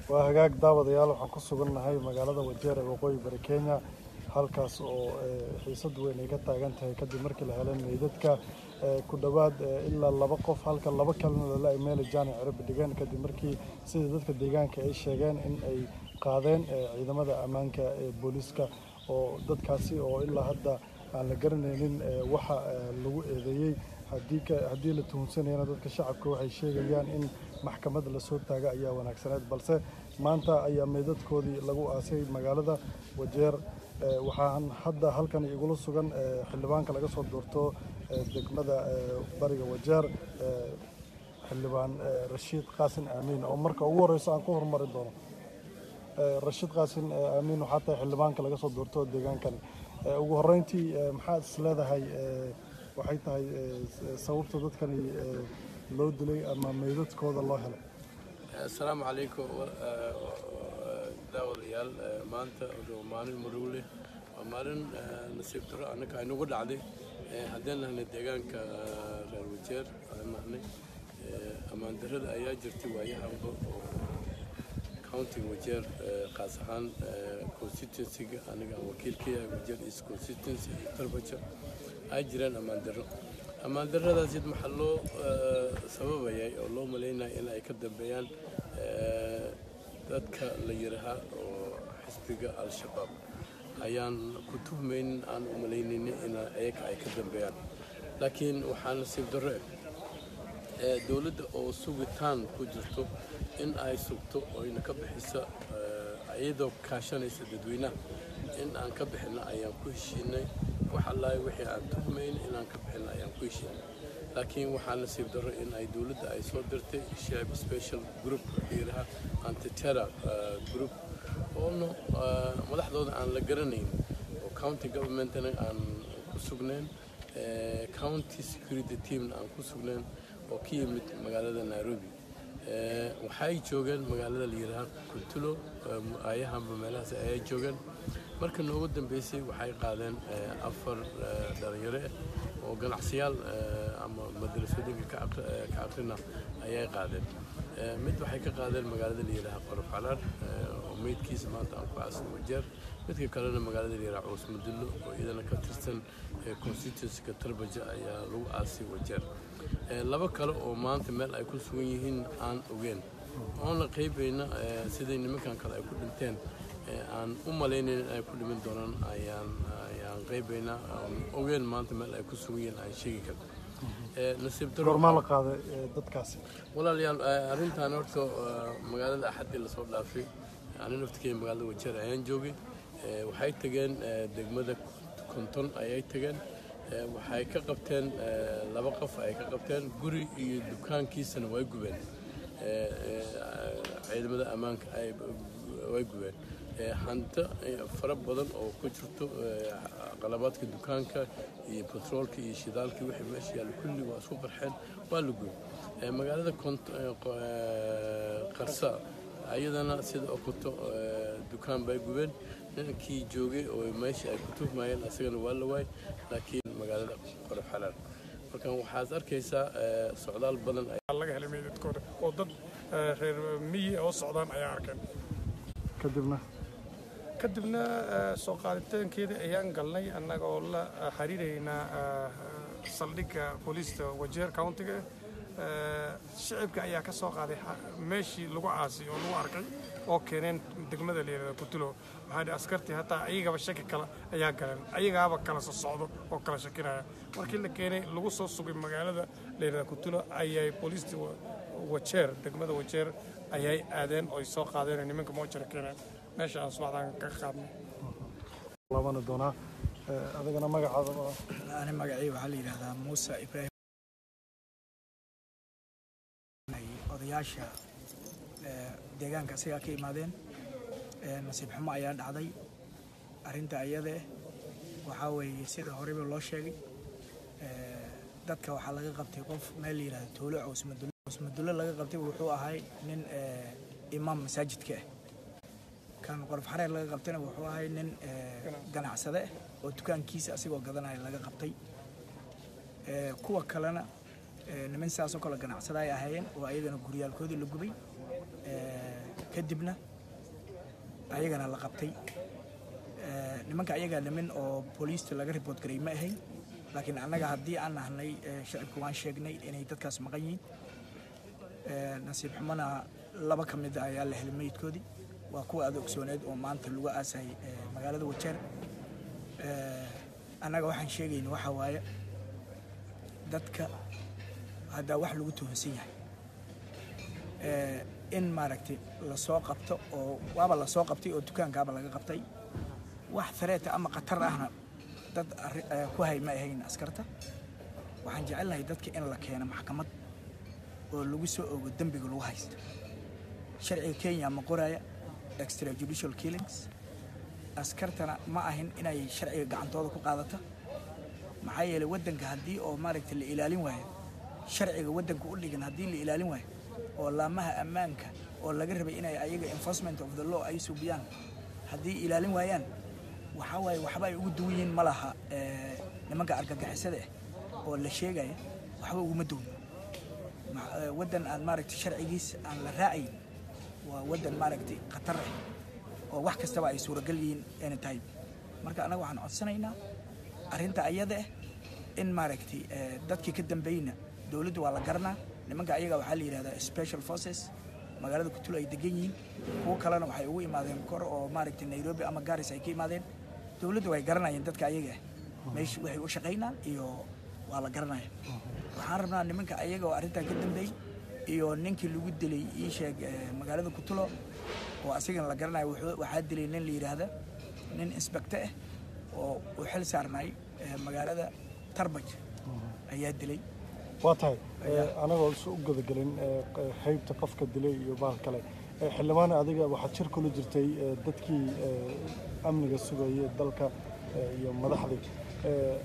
waa hagaag daawadayaal waxaan ku sugannahay magaalada wajeer ee waqooyi bari kenya halkaas oo xiisad weyn ay ka taagan tahay kadib markii la helay meydadka ku dhowaad ilaa laba qof halka laba kalena lala meeli jaani cirib dhigeen kadib markii sida dadka deegaanka ay sheegeen in ay qaadeen ciidamada ammaanka ee booliiska oo dadkaasi oo ilaa hadda aan la garanaynin waxa lagu eedeeyey haddii la tuhunsanayana dadka shacabka waxay sheegayaan in maxkamad lasoo taaga ayaa wanaagsaneed balse maanta ayaa meydadkoodii lagu aasay magaalada wajeer waxaan hadda halkan igula sugan xildhibaanka laga soo doorto degmada bariga wajeer xildhibaan rashiid qaasin aamiin oo marka ugu horeyso aan ku horumari doono rashiid qaasin aamiin waxaa tahay xildhibaanka laga soo doorto deegaankani ugu horeyntii maxaad is leedahay waxay tahay sababta dadkani loo dilay ama meydadkooda loo helay asalaamu calaykum daawadayaal maanta waa maalin maruule waa maalin nasiib daro annaka aynugu dhacday haddeen nahnay deegaanka reer wajeer aan nahnay ammaan darrada ayaa jirtay waayahanba oo countiga wajeer qaas ahaan constituencyga aniga aan wakiilkaya wajeer east constituency iyo tarbaja ay jireen ammaan darro ammaan darradaasi maxaa loo sababayay oo loo malaynaya in ay ka dambeeyaan dadka la yirahaa oo xisbiga al-shabaab ayaan ku tuhmaynin aan u malaynaynin in ayaga ay ka dambeeyaan laakiin waxaa nasiib darro eh dowladda oo sugitaan ku jirto in ay sugto oyna ka bixisa iyadoo kaashanaysa dadweynaha in aan ka bixinno ayaan ku heshiinay wax allahi wixii aan tuhmayn inaan ka bixinno ayaan ku heshiinay laakiin waxaa nasiib darro in ay dowladda ay soo dirtay shacib special group yiraha antiterra group oona madaxdooda aan la garanayn oo county governmentna aan ku sugnayn county security teamna aan ku sugnayn oo ka yimid magaalada nairobi waxay joogeen magaalada la yidhaaha kuntulo aayahanba meelahaas ayay joogeen marka noogu dambeysay waxay qaadeen afar dhalinyaro ah oo ganacsiyaal ama madrasooyinka ka aqrina ayay qaadeen mid waxay ka qaadeen magaalada la yidhaaha qorof calaar oo meydkiisa maanta aan ku aasay wajeer midka kalena magaalada la yidhaha cuus madullo oo iyadana ka tirsan constituencyka tarbaja ayaa lagu aasay wajeer laba kale oo maanta meel ay ku sugan yihiin aan ogeen oona qaybayna siday nimankan kale ay ku dhinteen aan u malaynayn in ay ku dhimin doonaan ayaan ayaan qaybaynaa aan ogeen maanta meel ay ku sugan yihiin aan sheegi karno nasiib daro goormaa la qaaday dadkaasi walaalayaal arrintan horta magaalada axaddii lasoo dhaafay ani naftikey magaalada wajeer ayaan joogay waxay tageen degmada konton ayay tageen waxay ka qabteen laba qof ay ka qabteen guri iyo dukaankiisana way gubeen ciidamada ammaanka way gubeen hanto fara badan oo ku jirto qalabaadka dukaanka iyo batroolka iyo shidaalka wixii meesha yaalla kulli waa isku qarxeen waa la gubay magaalada qarsa ayadana sida okuto dukaan bay gubeen ninkii joogay oo meesha ay ku tuhmayeen asagana waa la waay laakiin magaalada qorof xalaal markan waxaad arkaysaa socdaal badan laga helay meydadkooda oo dad reer miyi oo socdaan ayaa arkeen kadibna kadibna soo qaaditaankeeda ayaan galnay annagoo la xiriiraynaa saldhigga booliista wajeer countiga shicibka ayaa ka soo qaaday meeshii lagu caasay oo lagu arkay oo keeneen degmada layidhahda kutulo maxaa dhi askartii hataa ayagaba shaki kale ayaa galeen ayagaaba kala soo socdo oo kala shakinaya markii la keenay lagu soo sugay magaalada layidhahda kutulo ayay booliistii wajeer degmada wajeer ayay aadeen oo ay soo qaadeen nimanka moojara keeneen meesha aan subaxdaan ka qaadnay labana doonaa adigana magacaada ani magacii waxaa la yidhahdaa muuse ibraahim odayaasha deegaanka asigaa ka imaadeen nasiib xumo ayaa dhacday arrinta iyada waxaa weeye sida horeyba loo sheegay dadka waxaa laga qabtay qof meel la yidhahdo tuulo cawsmadulle cawsmadulle laga qabtay wuxuu ahay nin imaam masaajidka ah kan qorof xareer laga qabtayna wuxuu ahay nin ganacsade ah oo dukaankiisa asigoo gadanaya laga qabtay kuwa kalena niman sidaasoo kale ganacsada ay ahaayeen oo ayagana guryaalkoodii la gubay kadibna ayagana la qabtay Eh, nimanka ayagaa nimin oo booliista laga report garay ma ahayn laakiin annaga haddii aan nahnay eh, shacibka waan sheegnay inay dadkaas maqan yihiin Eh, nasiib xumana laba ka mid a ayaa la helay meydkoodii waa kuwa aada ogsooneed oo maanta lagu aasay eh, magaalada wajeer Eh, annaga waxaan sheegayna waxaa waaye dadka haddaa wax lagu tuhunsan yahay Eh, in maaragtay lasoo qabto oo waaba lasoo qabtay oo dukaankaaba laga qabtay wax fareeta ama khatar ahna dad arri- eh, ku hay ma ahayn askarta waxaan jecelnahay dadka in la keeno maxkamad oo lagu soo ogo dembiga lagu haysto sharciga kenya ma qoraya extrajudicial killings askartana ma ahin inay sharciga gacantooda ku qaadata maxaa yeelay waddanka haddii oo maaragtay la ilaalin waayo sharciga waddanka u dhigan haddii la ilaalin waayo oo laamaha ammaanka oo laga rabay inay ayaga enforcement of the law ay subiyaan haddii ilaalin waayaan waxaa waaye waxba ay ugu duwan yihiin ma laha eh, nimanka argagixisada ah oo la sheegaya waxba uguma duwno Ma- eh, waddan aan maaragtay sharcigiis aan la raacayn waa waddan maaragtay khatar ah oo wax kastaba ay suuragal yihiin anytime marka annaga waxaan codsanaynaa arrinta ayada ah in maaragtay eh, dadkii ka dambeeyna dowladdu waa la garanaa nimanka ayaga waxaa la yidhahdaa special forces magaalada kutul ay degan yihiin kuwo kalena waxay ugu imaadeen kor oo maaragtay nairobi ama garis ay ka imaadeen dowladdu way garanayeen dadka ayaga ah meesha waxay u shaqaynaan iyo waa la garanaya waxaan rabnaa nimanka ayaga oo arrintan ka dambeeyey iyo ninkii lagu dilay ii sheeg eh, magaalada kutulo oo asigana la garanayo wuxuu- waxaa dilay nin la yidhaahda nin inspector ah oo u xil saarnay eh, magaalada tarbaj ayaa dilay waa tahay eh, anagoo isu u gudagelin eh, q- qaybta qofka dilay iyo bahal kale Eh, xildhibaan adiga waxaad shir kula jirtay eh, dadkii eh, amniga sugayay dalka eh, iyo madaxdii Eh,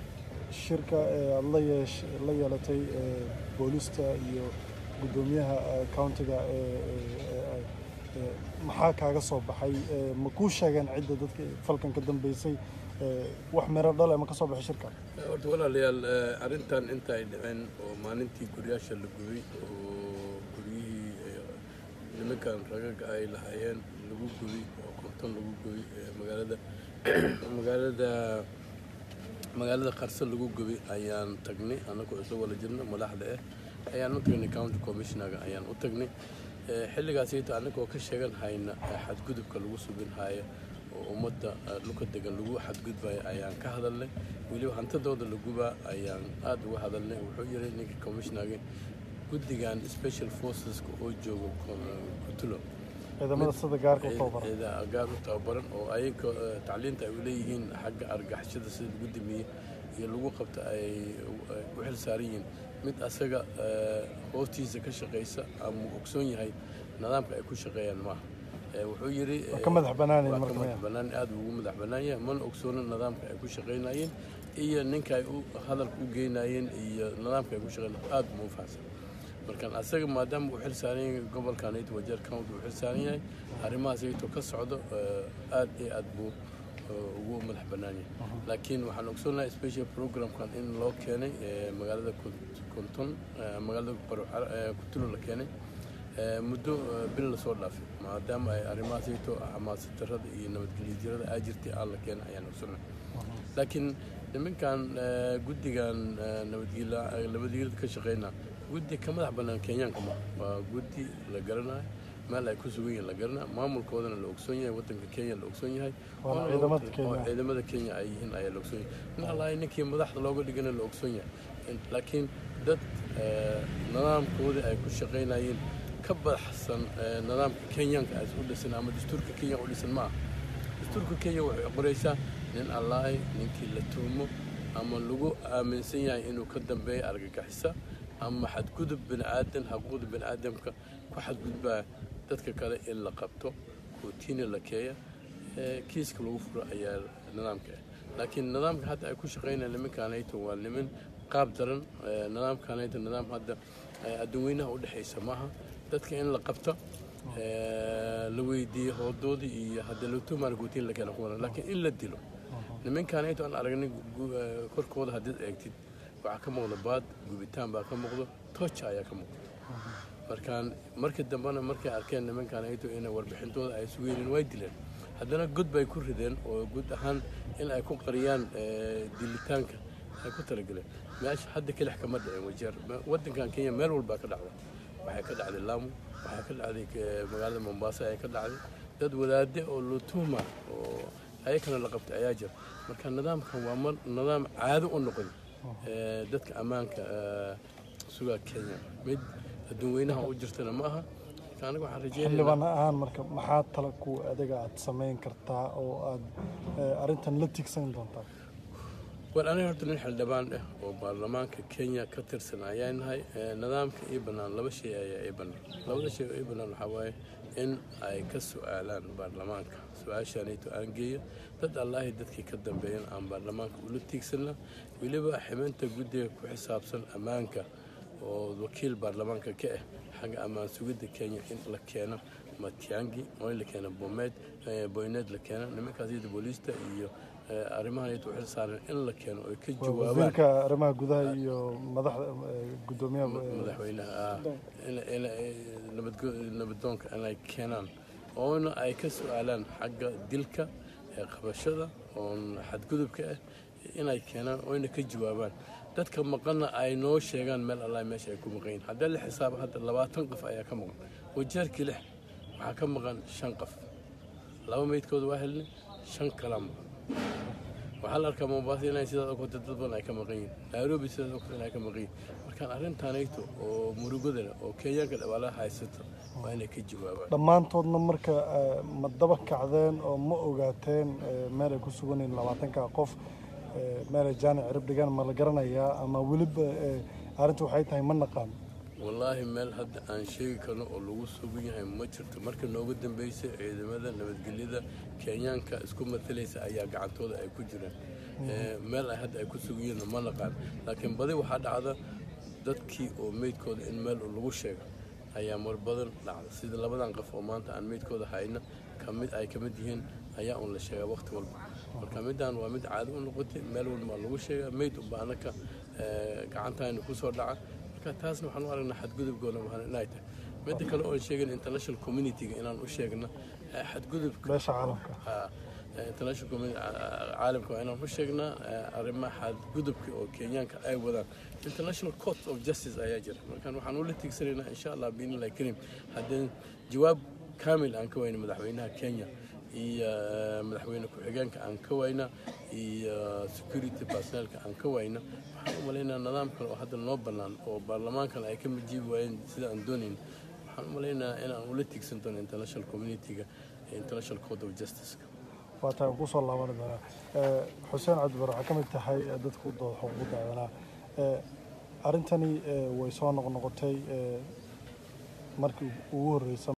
shirka eh, aad la yeesh- la yeelatay eh, boolista iyo guddoomiyaha eh, countiga eh, eh, eh, eh, maxaa kaaga soo baxay Eh, ma kuu sheegeen cidda dadka falkan ka dambeysay Eh, wax miro dhale ma ka soo baxay shirka horta walaalayaal eh, arrintan inta ay dhaceen oo maalintii guryaasha la gubay oo guryihii eh, nimankan ragaga ay lahaayeen lagu gubay oo konton lagu gubay eh, magaalada magaalada magaalada qarso lagu gubay ayaan tagnay annagoo isla wala jirna madaxda ah ayaan u tagnay county commissionerga ayaan u tagnay Eh, xilligaasita annagoo ka sheegan hayna eh, xadgudubka lagu subin haayo oo ummadda eh, dhulka degan lagu xadgudbayo ayaan ka hadalnay weliba hantadooda la gubaa ayaan aada uga hadalnay wuxuu yiri ninka commissionerga guddigan special forceska oo jooga Ko- kutulo ciidamada sida gaarka u tababaran ciida gaar u tababaran oo ayaga eh, tacliinta ay u leeyihiin xagga argagixisada sida lagu damiye iyo lagu qabta ay ay u xil saaran yihiin mid asaga eh, hoostiisa ka shaqaysa ama uu ogsoon yahay nidaamka ay ku shaqeeyaan maaha Eh, wuxuu yidhi Waa ka madax bannaanyihiin waa ka marka madax maya. bannaan aad buu ugu madax bannaan yahay mana ogsoono nidaamka ay ku shaqaynayeen iyo ninka ay u hadalka u geynayeen iyo nidaamka ay ku shaqaynayeen aad buu u fahamsan markaan asaga maadaama uu xil saaran yahay gobolkan ayto wajeer county uu xil saaran yahay arrimahaas ayto ka socdo eh, aad iyo aad buu eh, ugu madax bannaan yahay laakiin waxaan ogsoonahay special programkan in loo keenay eh, magaalada Kunt- kunton eh, magaalada Baruxar- eh, kutulo la keenay Eh, muddo eh, bil lasoo dhaafay maadaama ay arrimahaas ayto xamaasad darrada iyo nabadgelyo jirada aa jirtay aan la keenay ayaan ogsoonay laakiin nimankan eh, guddigan eh, nabadgelya eh, nabadgelyada ka shaqeynaa guddi ka madax bannaan kenyaanka ma waa guddi la garanayo meel ay ku sugan yihiin la garanaya maamulkoodana la ogsoon yahay waddanka kenya la ogsoon yahay Waana Oona ciidamada loogu- Kenya. oo ciidamada kenya ay yihiin ayaa la ogsoon yahay nin allahay ninkii madaxda looga dhigana la ogsoon yahay In- laakiin dad eh, nidaamkoodii ay ku shaqaynayeen ka baxsan eh, nidaamka kenyaanka ay u dhisan ama dastuurka kenya u dhisan ma aha dastuurka kenya waxay qoraysaa nin allahay ninkii la tuhmo ama lagu aaminsan yahay inuu ka dambeeyo argagixisa ama xadgudub bini aadan xuquuqda bini aadamka ku xadgudbaa dadka kale in la qabto kootiina la keeya ee kiiska lagu furo ayaa nidaamka ah laakiin nidaamka hadda ay ku shaqaynayaan nimankaanayto waa niman qaab daran ee nidaamkaanayto nidaam hadda ee adduunweynaha u dhexaysa maaha dadka in la qabto ee, la weydiiyo hoodoodii iyo hadda latumaan guutiin la keena kuwan laakiin in la dilo nimankaanayto aan aragnay gu- ee, korkooda haddaad eegtid waxaa ka muuqda baad gubitaan baa ka muuqdo tooja ayaa ka muuqda markaan markii dambena markay arkeen nimankan ayto inay warbixintooda ay sugaynin way dileen haddana god bay ku rideen oo guud ahaan in ay ku qariyaan dilitaanka ay ku talagaleen meesha hadda kelix kama dhicin wajeer waddankan kenya meel walbaa ka dhacda waxay ka dhacday laamu waxay ka dhacday magaalada mombasa ay ka dhacday dad wadaade oo lutuuma oo ayakana la qabtay ayaa jira marka nidaamkan waa mar nidaam caado u noqday dadka ammaanka sugaa kenya mid adduun weynaha u jirtana ma aha aniga waxaan rajeynaya xildhibaan ahaan marka maxaa tala ku adiga aad samayn kartaa oo aad arrintan la tigsan doontaa war aniga horta nin xildhibaan ah oo baarlamaanka kenya ka tirsan ayaa nahay nidaamka ii bannaan laba shay ayaa ii bannaan labada shay oo ii bannaan waxaa waaye in ay ka su-aalaan baarlamaanka su-aashaanayto aan geeyo dad allaahi dadkii ka dambeeyan aan baarlamaanka ula tiigsanna weliba ximinta guddiga ku xisaabsan ammaanka oo wakiil baarlamaanka ka ah xagga ammaan sugidda kenya in la keeno matiangi oo in la keeno bomeed boyneed la keeno nimankaas iyada booliista iyo arrimahan iyada u xil saaran in la keeno oy ka jawaabaan wasiirka arrimaha gudaha iyo madaxda gudoomiyaha madaxweynaha nabadoonka inay keenaan oona ay ka su-aalaan xagga dilka qabashada oon xadgudubka ah inay keenaan oyna ka jawaabaan dadka maqanna ay noo sheegaan meel allah meesha ay ku maqan yihin haddii la xisaabo hadda labaatan qof ayaa ka maqan wajeerkii lix waxaa ka maqan shan qof laba meydkooda waa helnay shan kalaa maqan waxaa la arkaa mombasa inay sidaas ogta dad badan ay ka maqan yihin nairobi sidaas ogta inay ka maqan yihin markaan arrintaanayto oo murugada leh oo kenyaanka dhawaalaha haysato waa inay ka jawaabaan dhammaantoodna marka ma daba kacdeen oo ma ogaateen meel ay ku sugan yihiin labaatanka qof meelay jaanic cirib dhigaan ma la garanayaa ama weliba arrinta waxay tahay ma naqaan wallaahi meel hadda aan sheegi karno oo lagu sugan yahay ma jirto marka noogu dambeysay ciidamada nabadgelyada kenyaanka isku matalaysa ayaa gacantooda ay ku jiraan meel ay hadda ay ku sugan yihiin ma naqaan laakiin badi waxaa dhacda dadkii oo meydkooda in meel lagu sheego ayaa mar badan dhacda sida labadan qof oo maanta aan meydkooda hayna kamid ay kamid yihiin ayaa un la sheegaa waqti walba marka midaan waa mid caado u noqotay meel walba lagu sheegaa meyd unba anaka gacantayna kusoo dhaca marka taasna waxaan u aragnaa xadgudubkoona wahan inay tahay midda kale oon sheegin international communityga inaan u sheegna xadgudubka beesha caalamka international community caalamka waa inaan u sheegnaa arrimaha xadgudubka oo kenyaanka ay wadaan international court of justice ayaa jira markaan waxaan ula tiigsanaynaa insha allah biinillahi karim haddii jawaab kaamil aan ka weyna madaxweynaha kenya iyo madaxweyne ku-xigeenka aan ka wayna iyo security personelka aan ka wayna waxaan u malaynaa nidaam kale oo hadda noo bannaan oo baarlamaankan ay ka majiibi waayeen sida aan doonayn waxaan u malaynaa inaan ula tiigsan doono international communityga international court of justice waa tahay ku soo laaban doonaa xuseen cabdibar waxaa ka mid tahay dadka u dooda xuquuqda aadanaa arrintani way soo noqnoqotay markii ugu horreysay